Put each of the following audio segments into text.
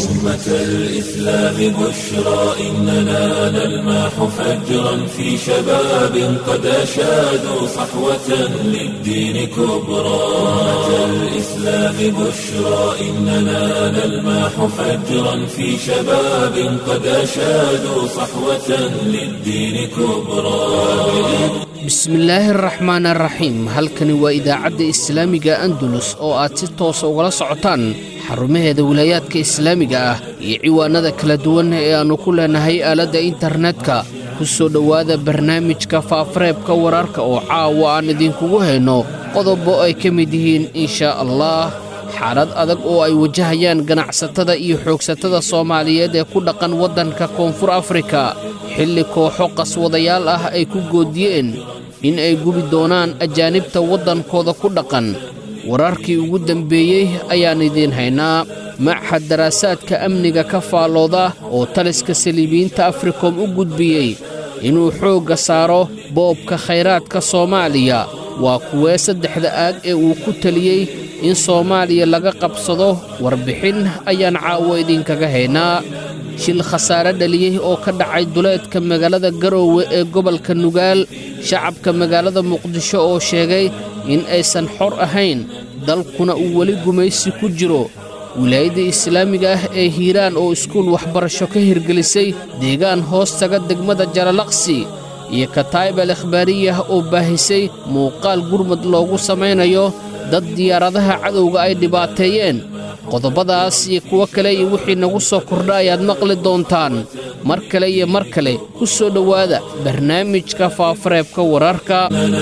أمة الإسلام بشرى إننا نلمح فجرا في شباب قد أشادوا صحوة للدين كبرى أمة الإسلام بشرى إننا نلمح فجرا في شباب قد أشادوا صحوة للدين كبرى bismillaahi araxmaan araxiim halkani waa idaacadda islaamiga andalus oo aad si toosa ugala socotaan xarumaheeda wilaayaadka islaamiga ah iyo ciwaanada kala duwan ee aannu ku leenahay aaladda internetka ku soo dhowaada barnaamijka faafareebka wararka oo caawa aan idinkugu hayno qodobo ay ka mid yihiin inshaa allah xaalad adag oo ay wajahayaan ganacsatada iyo xoogsatada soomaaliyeed ee ku dhaqan waddanka koonfur afrika xilli kooxo qaswadayaal ah ay ku goodiyeen in ay gubi doonaan ajaanibta waddankooda ku dhaqan wararkii ugu dembeeyey ayaan idiin haynaa maxad daraasaadka amniga ka faallooda oo taliska saliibiyiinta afrikom u gudbiyey inuu xoogga saaro boobka khayraadka soomaaliya waa kuwee saddexda aag ee uu ku teliyey in soomaaliya laga qabsado warbixin ayaan caawo idinkaga haynaa shil khasaare dhaliyey oo ka dhacay duleedka magaalada garoowe ee gobolka nugaal shacabka magaalada muqdisho oo sheegay in aysan xor ahayn dalkuna uu weli gumaysi ku jiro wilaayadda islaamiga ah ee hiiraan oo iskuul waxbarasho ka hirgelisay deegaan hoos taga degmada jalalaqsi iyo kataayib al ikhbaariyah oo baahisay muuqaal gurmad loogu samaynayo dad diyaaradaha cadowga ay dhibaateeyeen qodobadaas iyo kuwo kale iyo wixii nagu soo kordha ayaad maqli doontaan mar kale iyo mar kale ku soo dhowaada barnaamijka faafareebka wararka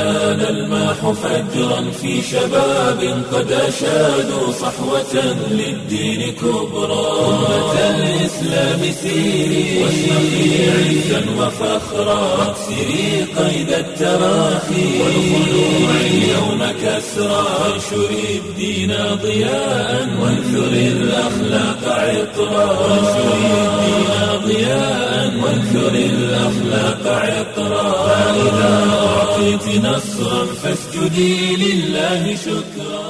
نلمح فجرا في شباب قد أشادوا صحوة للدين كبرى أمة الإسلام سيري واشرقي عزا وفخرا واكسري قيد التراخي والخلوع اليوم كسرى وانشري الدين ضياء وانثري الأخلاق عطرا وانشري الدين ضياء وانثري الأخلاق عطرا فإذا أعطيت نصرا فاسجدي لله شكرا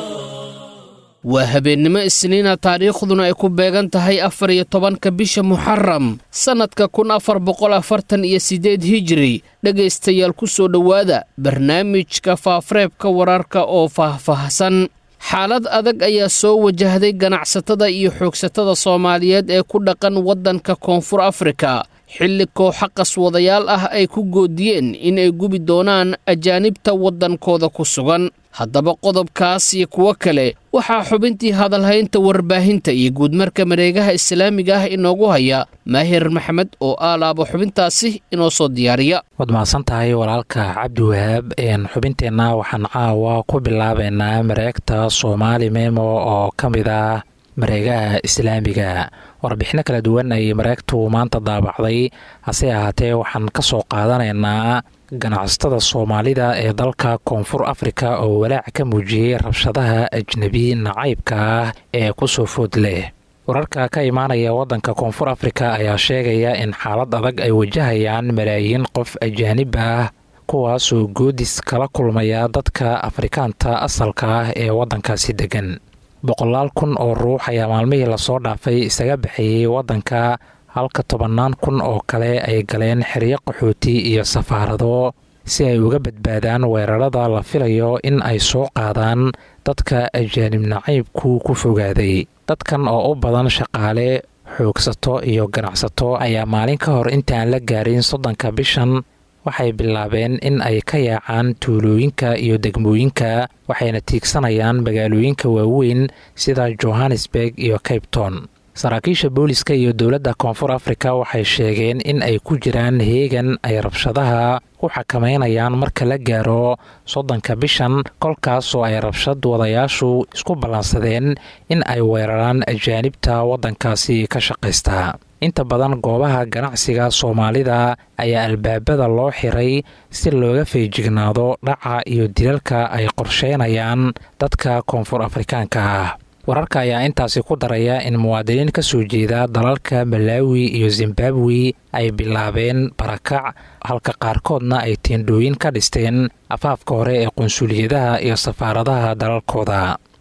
waa habeennimo isniina taariikhduna ay ku beegan tahay afar iyo tobanka bisha muxaram sannadka kun afar boqol afartan iyo siddeed hijiri dhegaystayaal ku soo dhowaada barnaamijka faafareebka wararka oo faahfaahsan xaalad adag ayaa soo wajahday ganacsatada iyo xoogsatada soomaaliyeed ee ku dhaqan waddanka koonfur afrika xilli kooxa qaswadayaal ah ay ku goodiyeen inay gubi doonaan ajaanibta waddankooda ku sugan haddaba qodobkaas iyo kuwo kale waxaa xubintii hadalhaynta warbaahinta iyo guudmarka mareegaha islaamiga ah inoogu haya maahir maxamed oo aalaaba xubintaasi inoo soo diyaariya waad mahadsan tahay walaalka cabdiwahaab xubinteenna waxaan caawa ku bilaabaynaa mareegta soomaali memo oo ka mid ah mareegaha islaamiga warbixino kala duwan ayay mareegtu maanta daabacday hase ahaatee waxaan ka soo qaadanaynaa ganacsatada soomaalida ee dalka koonfur afrika oo walaac ka muujiyey rabshadaha ajnebi nacaybka ah ee kusoo food leh wararka ka imaanaya waddanka koonfur afrika ayaa sheegaya in xaalad adag ay wajahayaan malaayiin qof ajaanib ah kuwaasoo goodis kala kulmaya dadka afrikaanta asalka ah ee waddankaasi degan boqolaal kun oo ruux ayaa maalmihii lasoo dhaafay isaga baxeeyey waddanka halka tobannaan kun oo kale ay galeen xeryo qaxooti iyo safaarado si ay uga badbaadaan weerarada la filayo in ay soo qaadaan dadka ajaanib nacaybku ku fogaaday dadkan oo u badan shaqaale xoogsato iyo ganacsato ayaa maalin ka hor intaan la gaarin soddonka bishan waxay bilaabeen in ay ka yaacaan tuulooyinka iyo degmooyinka waxayna tiigsanayaan magaalooyinka waaweyn sida johannesburg iyo cabton saraakiisha booliska iyo dowladda koonfur afrika waxay sheegeen in ay ku jiraan heegan ay rabshadaha ku xakameynayaan marka la gaaro soddonka bishan kolkaasoo ay rabshad wadayaashu isku ballansadeen in ay weeraraan ajaanibta waddankaasi ka shaqaysta inta badan goobaha ganacsiga soomaalida ayaa albaabada loo xiray si looga feejignaado dhaca iyo dilalka ay qorsheynayaan dadka koonfur afrikaanka ah wararka ayaa intaasi ku daraya in muwaadiniin ka soo jeeda dalalka malaawi iyo zimbabwe ay bilaabeen barakac halka qaarkoodna ay teendhooyin ka dhisteen afaafka hore ee qunsuliyadaha iyo safaaradaha dalalkooda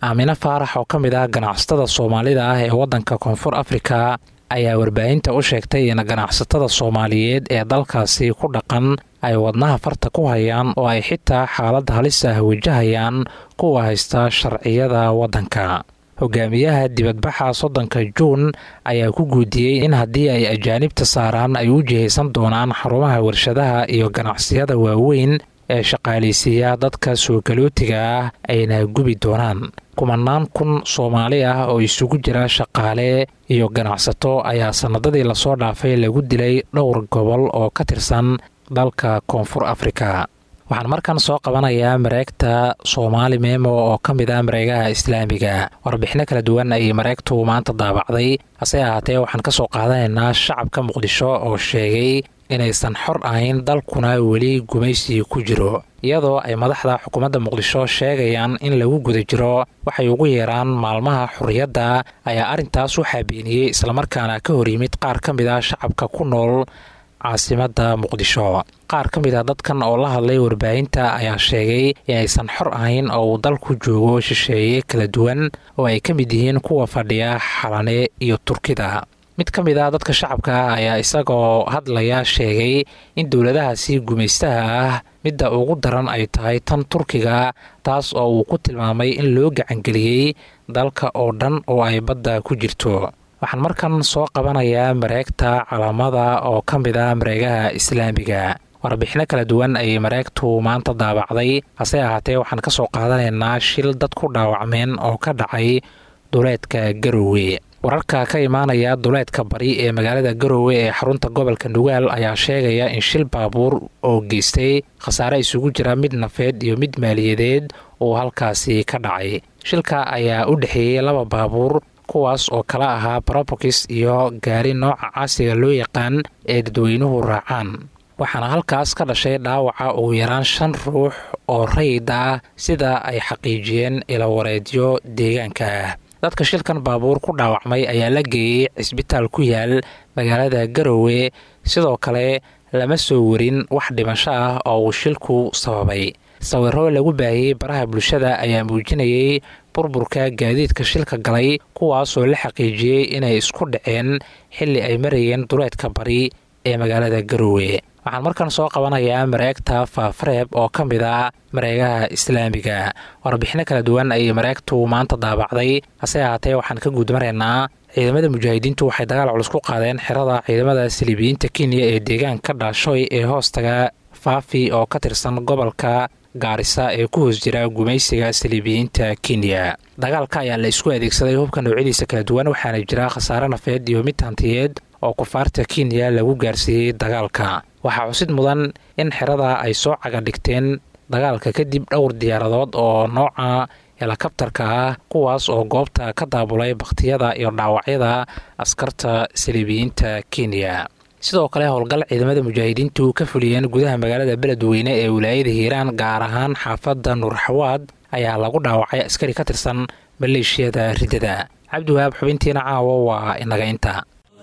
aamine faarax oo ka mid ah ganacsatada soomaalida ah ee waddanka koonfur afrika ayaa warbaahinta u sheegtay in ganacsatada soomaaliyeed ee dalkaasi ku dhaqan ay wadnaha farta ku hayaan oo ay xitaa xaalad halis ah wajahayaan kuwa haysta sharciyada waddanka hogaamiyaha dibadbaxa soddonka juun ayaa ku guudiyey in haddii ay ajaanibta saaraan ay u jihaysan doonaan xarumaha warshadaha iyo ganacsiyada waaweyn ee shaqaalaysiiya dadka soo galootiga ah ayna gubi doonaan kumanaan kun soomaali ah oo isugu jira shaqaale iyo ganacsato ayaa sannadadii lasoo dhaafay lagu dilay dhowr gobol oo ka tirsan dalka koonfur afrika waxaan markan soo qabanayaa mareegta soomaali meemo oo ka mid ah mareegaha islaamiga warbixino kala duwan ayay mareegtu maanta daabacday hase ahaatee waxaan ka soo qaadanaynaa shacabka muqdisho oo sheegay inaysan xor ahayn dalkuna weli gumaysi ku jiro iyadoo ay madaxda xukuumadda muqdisho sheegayaan in lagu guda jiro waxay ugu yeeraan maalmaha xorriyadda ayaa arrintaas u xaabeeniyey islamarkaana ka hor yimid qaar ka mid ah shacabka ku nool caasimadda muqdisho qaar ka mid ah dadkan oo la hadlay warbaahinta ayaa sheegay inaysan xor ahayn oo uu dalku joogo shisheeye kala duwan oo ay ka mid yihiin kuwa fadhiya xalane iyo turkida mid ka mid ah dadka shacabka ah ayaa isagoo hadlaya sheegay in dowladahaasi gumaystaha ah midda ugu daran ay tahay tan turkiga taas oo uu ku tilmaamay in loo gacangeliyey dalka oo dhan oo ay badda ku jirto waxaan markan soo qabanayaa mareegta calaamada oo ka mid ah mareegaha islaamiga warbixino kala duwan ayay mareegtu maanta daabacday hase ahaatee waxaan ka soo qaadanaynaa shil dad ku dhaawacmeen oo ka dhacay duleedka garowe wararka ka imaanaya duleedka bari ee magaalada garowe ee xarunta gobolka nugaal ayaa sheegaya in shil baabuur oo geystay khasaare isugu jira mid nafeed iyo mid maaliyadeed uu halkaasi ka dhacay shilka ayaa u dhexeeyey laba baabuur kuwaas oo kala ahaa barobokis iyo gaari nooca caasiga loo yaqaan ee dadweynuhu raacaan waxaana halkaas ka dhashay dhaawaca ugu yaraan shan ruux oo rayid ah sida ay xaqiijiyeen ilawareedyo deegaanka ah dadka shilkan baabuur ku dhaawacmay ayaa la geeyey cisbitaal ku yaal magaalada garowe sidoo kale lama soo warin wax dhimasho ah oo uu shilku sababay sawiro lagu baahiyey baraha bulshada ayaa muujinayay burburka gaadiidka shilka galay kuwaasoo la xaqiijiyey inay isku dhaceen xilli ay marayeen duleedka bari ee magaalada garowe waxaan markan soo qabanayaa mareegta faafareeb oo ka mid ah mareegaha islaamiga warbixino kala duwan ayay mareegtu maanta daabacday hase ahaatee waxaan ka guudmaraynaa ciidamada mujaahidiintu waxay dagaal culus ku qaadeen xerada ciidamada saliibiyiinta kenya ee deegaanka dhaashoy ee hoostaga faafi oo ka tirsan gobolka gaarisa ee ku hoos jira gumaysiga saliibiyiinta kenya dagaalka ayaa la isku adeegsaday hubka noocyadiisa kala duwan waxaana jira khasaare nafeed iyo mid hantiyeed oo kufaarta kenya lagu gaarsiiyey dagaalka waxaa xusid mudan in xerada ay soo caga dhigteen dagaalka kadib dhowr diyaaradood oo nooca helakabtarka ah kuwaas oo goobta ka daabulay bakhtiyada iyo dhaawacyada askarta saliibiyiinta kenya sidoo kale howlgal ciidamada mujaahidiintu ka fuliyeen gudaha magaalada beledweyne ee wilaayada hiiraan gaar ahaan xaafadda nuurxawaad ayaa lagu dhaawacay askari ka tirsan maleeshiyada riddada cabdiwahaab xubintiina caawo waa inaga inta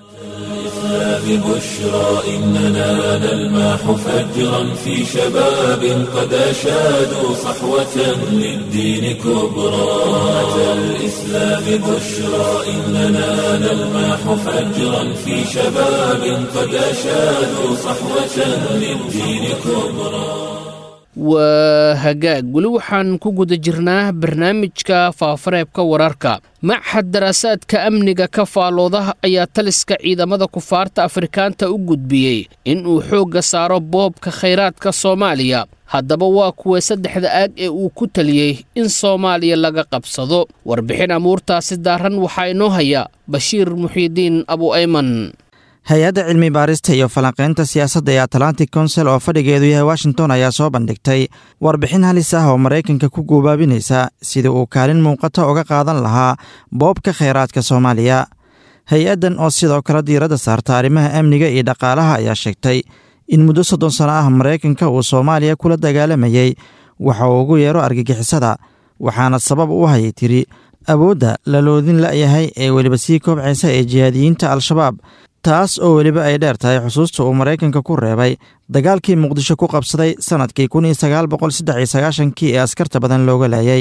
بشرى إننا نلمح فجرا في شباب قد أشادوا صحوة للدين كبرى أتى الإسلام بشرى إننا نلمح فجرا في شباب قد أشادوا صحوة للدين كبرى waa hagaag weli waxaan ku guda jirnaa barnaamijka faafareebka wararka maxad daraasaadka amniga ka faalooda ayaa taliska ciidamada kufaarta afrikaanta u gudbiyey in uu xoogga saaro boobka khayraadka soomaaliya haddaba waa kuwa saddexda aag ee uu ku taliyey in soomaaliya laga qabsado warbixin amuurtaasi daaran waxaa inoo haya bashiir muxiidiin abu ayman hay-adda cilmi baarista iyo falanqaynta siyaasadda ee atlantic council oo fadhigeedu yahay washington ayaa soo bandhigtay warbixin halis ah oo maraykanka ku guubaabinaysa sidii uu kaalin muuqata uga qaadan lahaa boobka khayraadka soomaaliya hay-addan oo sidoo kale diiradda saarta arrimaha amniga iyo dhaqaalaha ayaa sheegtay in muddo soddon sano ah maraykanka uu soomaaliya kula dagaalamayey waxa uu ugu yeero argagixisada waxaana sabab u hayay tiri awoodda laloodin la'yahay ee weliba sii koobcaysa ee jihaadiyiinta al-shabaab taas oo weliba ay dheer tahay xusuusta uu maraykanka ku reebay dagaalkii muqdisho ku qabsaday sannadkii kun iyo sagaal boqol saddex iyo sagaashankii ee askarta badan looga laayay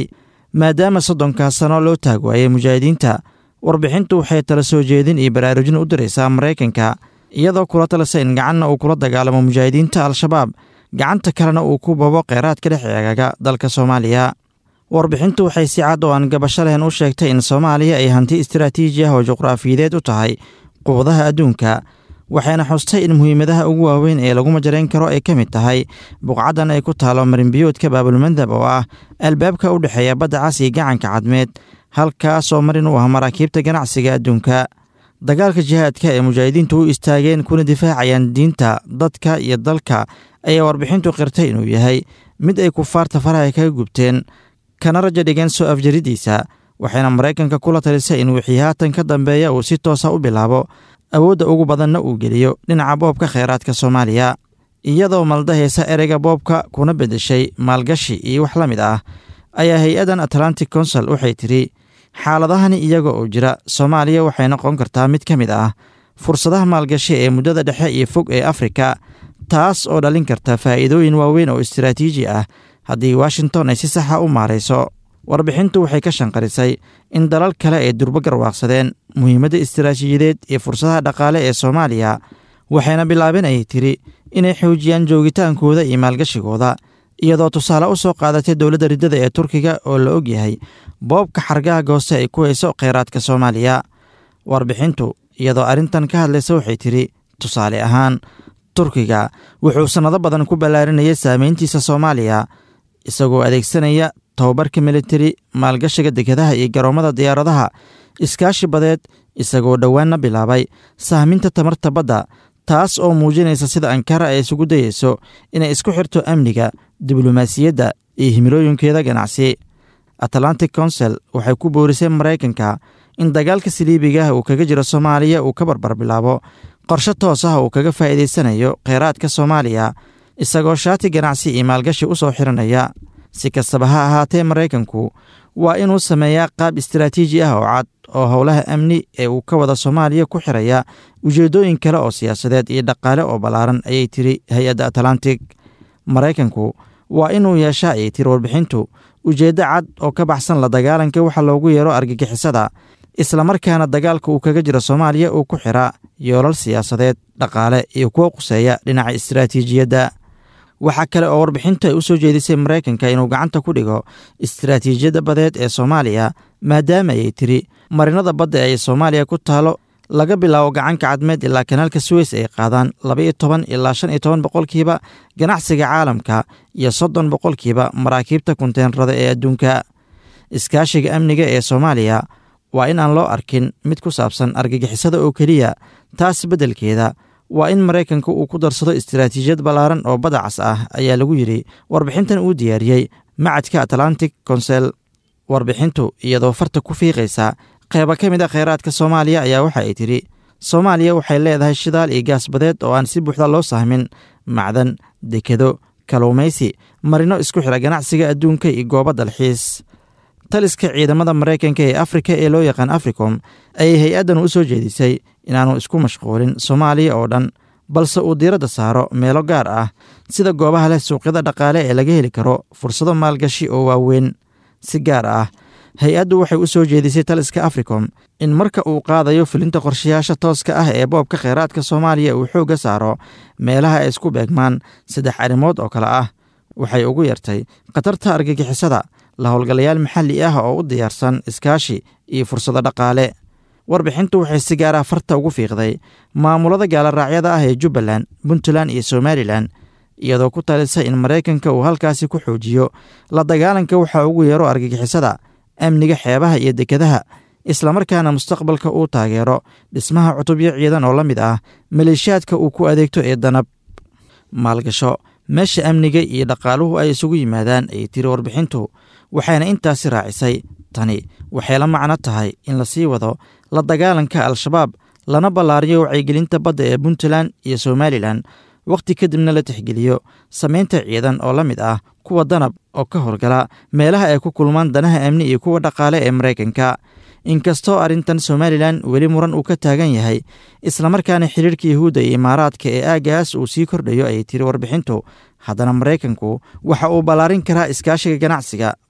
maadaama soddonkaas sano loo taag waayay mujaahidiinta warbixintu waxay tala soo jeedin iyo baraarujin u diraysaa maraykanka iyadoo kula talisa in gacanna uu kula dagaalamo mujaahidiinta al-shabaab gacanta kalena uu ku babo kheyraadka dhex eegaga dalka soomaaliya warbixintu waxay si cad oo aan gabasho lehen u sheegtay in soomaaliya ay hanti istaraatiiji ah oo juqraafiyadeed u tahay quwadaha adduunka waxayna xustay in muhiimadaha ugu waaweyn ee lagu majarayn karo ay ka mid tahay buqcaddan ay ku taalo marinbiyoodka baabulmandab oo ah albaabka u dhexeeya badda cas iyo gacanka cadmeed halkaasoo marin u ah maraakiibta ganacsiga adduunka dagaalka jihaadka ee mujaahidiintu u istaageen kuna difaacayaan diinta dadka iyo dalka ayaa warbixintu qirtay inuu yahay mid ay kufaarta faraha kaga gubteen kana rajo dhigeen soo afjaridiisa waxayna maraykanka kula talisay in wixii haatan ka dambeeya uu si toosa u bilaabo awoodda ugu badanna uu geliyo dhinaca boobka kheyraadka soomaaliya iyadoo maldahaysa ereyga boobka kuna beddeshay maalgashi iyo wax la mid ah ayaa hay-addan atlantic council waxay tidhi xaaladahani iyaga oo jira soomaaliya waxay noqon kartaa mid ka mid ah fursadaha maalgashi ee muddada dhexe iyo fog ee afrika taas oo dhalin karta faa'iidooyin waaweyn oo istaraatiiji ah haddii washington ay si saxa u maarayso warbixintu waxay ka shanqarisay in dalal kale ay durbo garwaaqsadeen muhiimadda istaraatiijiyadeed iyo fursadaha dhaqaale ee soomaaliya waxayna bilaabeen ayay tiri inay xoojiyaan joogitaankooda iyo maalgashigooda iyadoo tusaale u soo qaadatay dowladda riddada ee turkiga oo la og yahay boobka xargaha gooste ay ku hayso kheyraadka soomaaliya warbixintu iyadoo arrintan ka hadlaysa waxay tidhi tusaale ahaan turkiga wuxuu sannado badan ku ballaarinayay saameyntiisa soomaaliya isagoo adeegsanaya tababarka militari maalgashiga dekadaha iyo garoommada diyaaradaha iskaashi badeed isagoo dhowaanna bilaabay sahminta tamarta badda taas oo muujinaysa sida ankara ay isugu dayeyso inay isku xirto amniga diblomaasiyadda iyo himilooyinkeeda ganacsi atlantic council waxay ku boorisay maraykanka in dagaalka saliibigaah uu kaga jiro soomaaliya uu ka barbar bilaabo qorshe toos ah uu kaga faa'iidaysanayo kheyraadka soomaaliya isagoo shaati ganacsi iyo maalgashi u soo xiranaya si kastaba ha ahaatee maraykanku waa inuu sameeyaa qaab istaraatiiji ah oo cad oo howlaha amni ee uu ka wada soomaaliya ku xiraya ujeeddooyin kale oo siyaasadeed iyo dhaqaale oo ballaaran ayay tiri hay-adda atlantic maraykanku waa inuu yeesha ayay tiri warbixintu ujeeddo cad oo ka baxsan la dagaalanka waxa loogu yeero argagixisada islamarkaana dagaalka uu kaga jiro soomaaliya uu ku xira yoolal siyaasadeed dhaqaale iyo kuwo quseeya dhinaca istaraatiijiyadda waxaa kale oo warbixintu ay u soo jeedisay maraykanka inuu gacanta ku dhigo istaraatiijiyadda badeed ee soomaaliya maadaama ayay tiri marinada badda ee soomaaliya ku taalo laga bilaabo gacanka cadmeed ilaa kanaalka suweys ay qaadaan labaiyo toban ilaa shan iyo toban boqolkiiba ganacsiga caalamka iyo soddon boqolkiiba maraakiibta kunteenrada ee adduunka iskaashiga amniga ee soomaaliya waa in aan loo arkin mid ku saabsan argagixisada oo keliya taas beddelkeeda waa in maraykanka uu ku darsado istaraatiijiyad ballaaran oo badacas ah ayaa lagu yidhi warbixintan uu diyaariyey macadka atlantic council warbixintu iyadoo farta ku fiiqaysa qeyba ka mid a kheyraadka soomaaliya ayaa waxa ay tidhi soomaaliya waxay leedahay shidaal iyo gaas badeed oo aan si buuxda loo sahmin macdan dekado kaluumaysi marino isku xira ganacsiga adduunka iyo goobo dalxiis taliska ciidamada maraykanka ee afrika ee loo yaqaan africom ayay hay-addan u soo jeedisay inaanu isku mashquulin soomaaliya oo dhan balse uu diiradda saaro meelo gaar ah sida goobaha leh suuqyada dhaqaale ee laga heli karo fursado maalgashi oo waaweyn si gaar ah hay-addu waxay u soo jeedisay taliska africom in marka uu qaadayo fulinta qorshayaasha tooska ah ee boobka kheyraadka soomaaliya uu xoogga saaro meelaha ay isku beegmaan saddex arrimood oo kale ah waxay ugu yartay khatarta argagixisada la howlgalayaal maxalli ah oo u diyaarsan iskaashi iyo fursado dhaqaale warbixintu waxay si gaar ah farta ugu fiiqday maamulada gaalaraacyada ah ee jubbaland puntland iyo somalilan iyadoo ku talisa in maraykanka uu halkaasi ku xoojiyo la dagaalanka waxa ugu yeero argagixisada amniga xeebaha iyo dekadaha islamarkaana mustaqbalka uu taageero dhismaha cutubyo ciidan oo la mid ah maleeshiyaadka uu ku adeegto ee danab maalgasho meesha amniga iyo dhaqaaluhu ay isugu yimaadaan ayay tiri warbixintu waxayna intaasi raacisay tani waxay la macno tahay in lasii wado la dagaalanka al-shabaab lana ballaariyo wacyigelinta badda ee puntland iyo somalilan wakhti kadibna la tixgeliyo samaynta ciidan oo la mid ah kuwa danab oo ka howlgala meelaha ay ku kulmaan danaha amni iyo kuwa dhaqaale ee maraykanka inkastoo arrintan somalilan weli muran uu ka taagan yahay islamarkaana xiriirka yahuudda iyo imaaraadka ee aagaas uu sii kordhayo ayay tiri warbixintu haddana maraykanku waxa uu ballaarin karaa iskaashiga ganacsiga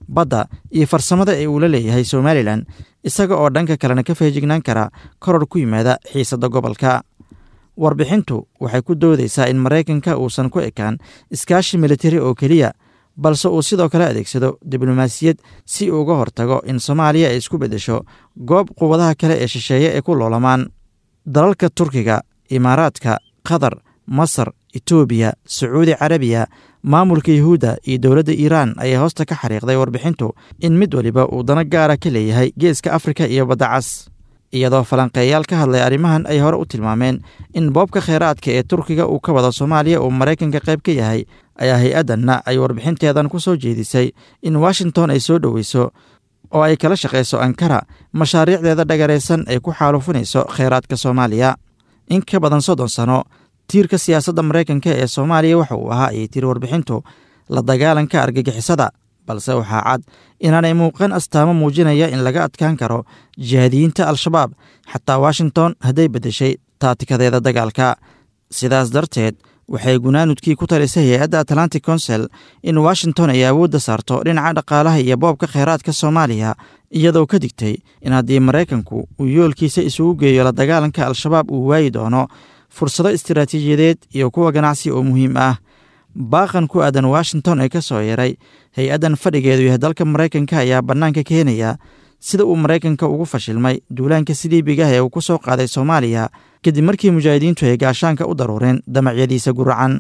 badda iyo farsamada ee uu la leeyahay somalilan isaga oo dhanka kalena ka feejignaan kara koror ku yimaada xiisadda gobolka warbixintu waxay ku doodaysaa in maraykanka uusan ku ekaan iskaashi militari oo keliya balse uu sidoo kale adeegsado diblomaasiyad si uu uga hortago in soomaaliya ay isku beddesho goob quwadaha kale ee shisheeye ay ku loolamaan dalalka turkiga imaaraadka qatar masar etoobiya sacuudi carabiya maamulka yuhuudda iyo dowladda iiraan ayaa hoosta ka xariiqday warbixintu in mid waliba uu dano gaara ka leeyahay geeska afrika iyo badda cas iyadoo falanqeeyaal ka hadlay arrimahan ay hore u tilmaameen in boobka kheyraadka ee turkiga uu ka wado soomaaliya uu maraykanka qayb ka yahay ayaa hay-addanna ay warbixinteedan ku soo jeedisay in washington ay soo dhoweyso oo ay kala shaqayso ankara mashaariicdeeda dhagaraysan ay ku xaalufinayso kheyraadka soomaaliya in ka badan soddon sano tiirka siyaasadda maraykanka ee soomaaliya waxa uu ahaa ayay tiri warbixintu la dagaalanka argagixisada balse waxaa cad inaanay muuqan astaamo muujinaya in laga adkaan karo jihaadiyiinta al-shabaab xataa washington hadday beddeshay taatikadeeda dagaalka sidaas darteed waxay gunaanudkii ku talisay hay-adda atlantic council in washington ay awoodda saarto dhinaca dhaqaalaha iyo boobka kheyraadka soomaaliya iyadoo ka digtay in haddii maraykanku uu yoolkiisa isugu geeyo la dagaalanka al-shabaab uu waayi doono fursado istiraatiijiyadeed iyo kuwa ganacsi oo muhiim ah baaqan ku aadan washington ee ka soo yaray hay-addan fadhigeedu yahay dalka maraykanka ayaa bannaanka keenaya sida uu maraykanka ugu fashilmay duulaanka siliibigah ee uu ku soo qaaday soomaaliya kadib markii mujaahidiintu ay gaashaanka u daruureen damacyadiisa guracan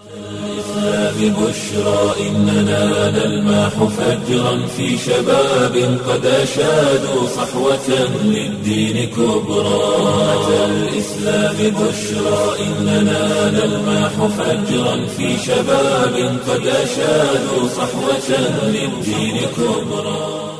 ببشرى إننا نلمح فجرا في شباب قد أشادوا صحوة للدين كبرى أتى الإسلام بشرى إننا نلمح فجرا في شباب قد أشادوا صحوة للدين كبرى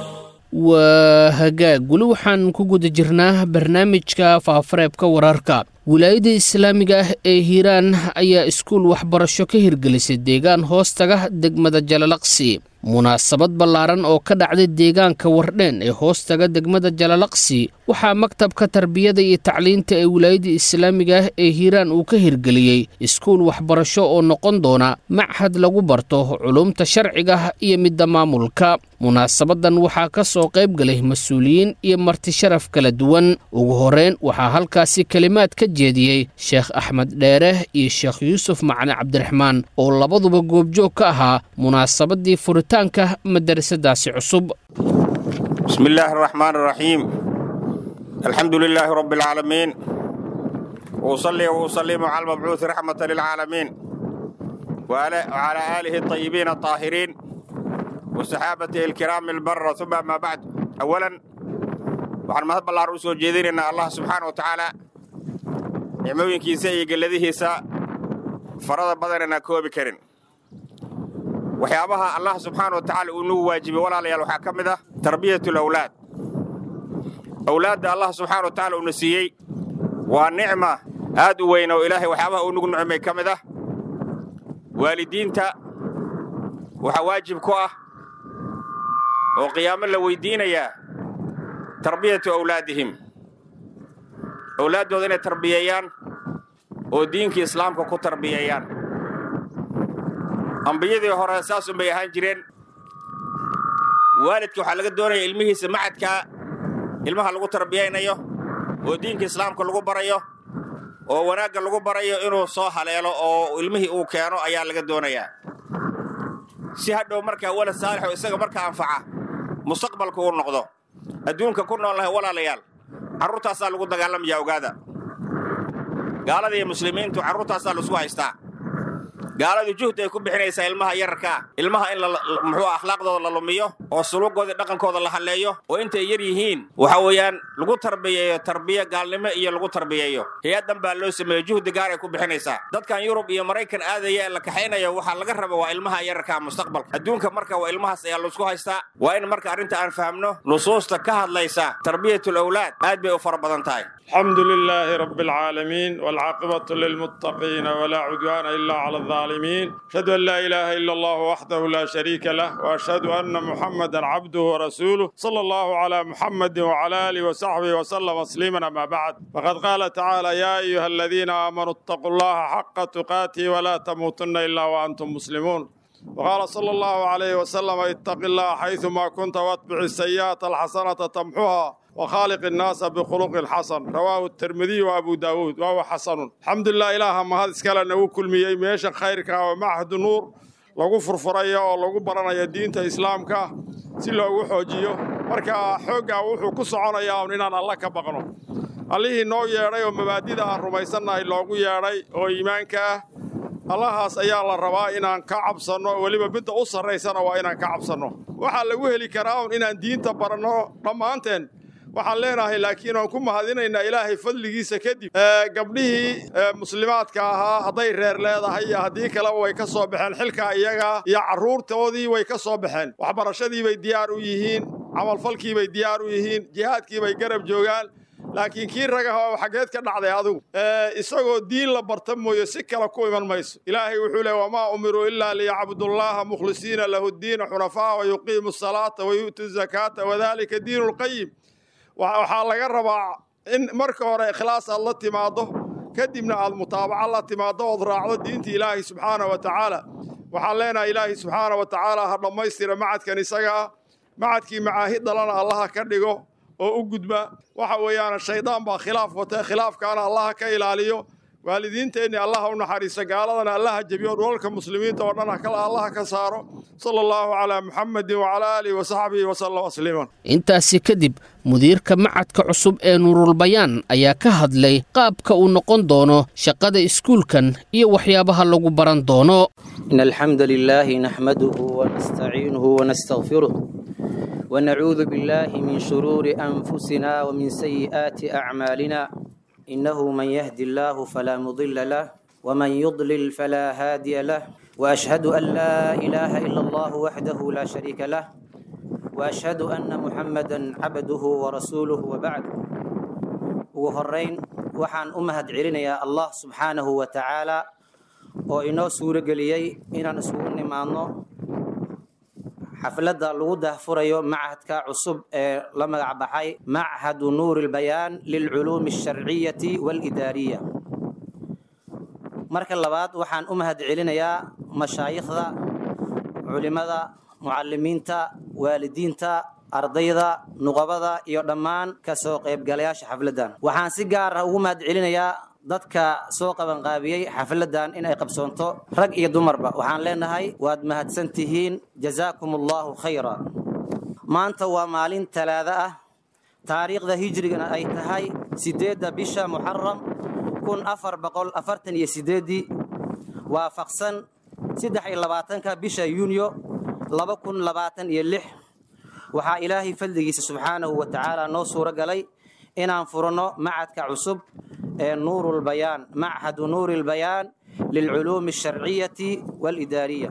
waa hagaag weli waxaan ku guda jirnaa barnaamijka faafareebka wararka wilaayadda islaamiga ah ee hiiraan ayaa iskuul waxbarasho ka hirgelisay deegaan hoostaga degmada jalalaqsi munaasabad ballaaran oo ka dhacday deegaanka wardheen ee hoostaga degmada jalalaqsi waxaa maktabka tarbiyada iyo tacliinta ee wilaayadda islaamiga ah ee hiiraan uu ka hirgeliyey iskuul waxbarasho oo noqon doona machad lagu barto culumta sharciga iyo midda maamulka munaasabadan waxaa ka soo qayb galay mas-uuliyiin iyo marti sharaf kala duwan ugu horeyn waxaa halkaasi kelimaad ka jeediyey sheekh axmed dheere iyo sheekh yuusuf macali cabdiraxmaan oo labaduba goobjoog ka ahaa munaasabadii furitaanka madarasadaasi cusub bismi illaahi araxmaan araxiim alxamdu lilaahi rabbi alcaalamiin wusallii wusalimu cala almabcuuhi raxmata lilcaalamiin wacalaa aalihi alطayibiin alطaahiriin wasaxaabatihi alkiraami albara uma amaa bacd awalan waxaan mahad ballaar u soo jeedinaynaa allah subxaana wa tacaala nicmooyinkiisa iyo gelladihiisa farada badanana koobi karin waxyaabaha allah subxaana wa tacaala uu nagu waajibay walaalayaal waxaa ka mid ah tarbiyat alawlaad awlaadda allah subxaana wa tacala uuna siiyey waa nicma aad u weyn oo ilaahay waxyaabaha uu nagu nicmay ka mid ah waalidiinta waxaa waajib ku ah oo qiyaamo la weyddiinayaa tarbiyatu awlaadihim awlaaddooda inay tarbiyeeyaan oo diinkii islaamka ku tarbiyeeyaan ambiyadii hore saasun bay ahaan jireen waalidka waxaa laga doonaya ilmihiisa macadkaa ilmaha lagu tarbiyaynayo oo diinka islaamka lagu barayo oo wanaagga lagu barayo inuu soo haleelo oo ilmihii uu keeno ayaa laga doonayaa si hadhow markaa walad saalixoo isaga markaa anfaca mustaqbalka uu noqdo adduunka ku nool lahay walaalayaal carruurtaasaa lagu dagaalamayaa ogaada gaalada iyo muslimiintu carruurtaasaa laisku haystaa gaaladu juhd ay ku bixinaysaa ilmaha yararkaa ilmaha in muxuu akhlaaqdooda la lumiyo oo suluugooda dhaqankooda la halleeyo oo intay yar yihiin waxa weeyaan lagu tarbiyeeyo tarbiye gaalnimo iyo lagu tarbiyeeyo hay-addan baa loo sameeyo juhdi gaar ay ku bixinaysaa dadkan yurub iyo maraykan aadaya ee la kaxaynayo waxaa laga raba waa ilmaha yararkaa mustaqbalka adduunka marka waa ilmahaas ayaa laisku haystaa waa in marka arrinta aan fahamno nusuusta ka hadlaysa tarbiyatul awlaad aad bay u fara badan tahay الحمد لله رب العالمين والعاقبة للمتقين ولا عدوان إلا على الظالمين أشهد أن لا إله إلا الله وحده لا شريك له وأشهد أن محمدا عبده ورسوله صلى الله على محمد وعلى آله وصحبه وسلم تسليما أما بعد فقد قال تعالى يا أيها الذين آمنوا اتقوا الله حق تقاته ولا تموتن إلا وأنتم مسلمون waqaala sala allahu calayhi wasalam ittaqi llaha xaydumaa kunta waatbici sayi'ata alxasanata tamxuha وخالق الناس بخلق الحسن رواه الترمذي وابو داود وهو حسن الحمد لله إله ما هذا اسكال أنه كل مية ميشا خيرك ومعهد النور lagu furfuraya oo lagu baranaya diinta islaamka si loogu xoojiyo marka xooggaa wuxuu ku soconayaa un inaan alla ka baqno allihii noo yeedhay oo mabaadida aan rumaysannahay loogu yeedhay oo iimaanka ah allahaas ayaa la rabaa inaan ka cabsanno weliba midda u sarraysana waa inaan ka cabsanno waxaa lagu heli karaa un inaan diinta baranno dhammaanteen waxaan leenahay laakiin aan ku mahadinaynaa ilaahay fadligiisa kadib gabdhihii muslimaadka ahaa hadday reer leedahay iyo haddii kaleba way ka soo baxeen xilkaa iyaga iyo carruurtoodii way ka soo baxeen waxbarashadii bay diyaar u yihiin camalfalkii bay diyaar u yihiin jihaadkii bay garab joogaan laakiin kii ragaha xaggeed ka dhacday adigu isagoo diin la barta mooye si kale ku iman mayso ilaahay wuxuu leey wamaa umiruu ilaa liyacbudullaaha mukhlisiina lahu ddiina xunafaa wa yuqiimu asalaata wa yu'tu zakaata wadalika diinu lqayim waxaa laga rabaa in marka hore ikhlaas aad la timaaddo kadibna aad mutaabaco la timaaddo ood raacdo diinta ilaahi subxaana wa tacaala waxaan leenahay ilaahi subxaana wa tacaala ha dhammaystira macadkan isaga ah macadkii macaahid dhalana allaha ka dhigo oo u gudba waxa weeyaan shaydaan baa khilaaf wata khilaafkaana allaha ka ilaaliyo waalidiinteenni allaha u naxariiso gaaladana allaha jebiyo dhulalka muslimiinta oo dhan allaha ka saaro sala allahu calaa muxamedin wacalaa aalihi wasaxbihi wasallam tasliiman intaasi kadib mudiirka macadka cusub ee nuurulbayaan ayaa ka hadlay qaabka uu noqon doono shaqada iskuulkan iyo waxyaabaha lagu baran doono in alxamda lilaahi naxmaduhu wanastaciinuhu wanastaqfiruh ونعوذ بالله من شرور أنفسنا ومن سيئات أعمالنا إنه من يهدي الله فلا مضل له ومن يضلل فلا هادي له وأشهد أن لا إله إلا الله وحده لا شريك له وأشهد أن محمدا عبده ورسوله وبعد وهرين وحان أمهد علينا يا الله سبحانه وتعالى وإنه سورة قليي إن نسوون نمانو xafladda lagu dahfurayo machadka cusub ee la magac baxay machadu nuuri lbayaan lilculuumi alsharciyati waalidaariya marka labaad waxaan u mahad celinayaa mashaayikhda culimada mucalimiinta waalidiinta ardayda nuqabada iyo dhammaan kasoo qaybgalayaasha xafladdan waxaan si gaar ah ugu mahad celinayaa dadka soo qabanqaabiyey xafladdan inay qabsoonto rag iyo dumarba waxaan leenahay waad mahadsan tihiin jazaakum allahu khayra maanta waa maalin talaado ah taariikhda hijrigana ay tahay siddeedda bisha muxaram kun afar boqol afartan iyo sideeddii waafaqsan saddex iyo labaatanka bisha yuunyo laba kun labaatan iyo lix waxaa ilaahay fadligiisa subxaanahu wa tacaala noo suuro galay inaan furanno macadka cusub ee nuur lbayaan machadu nuuri lbayaan lilculuumi alsharciyati waalidaariya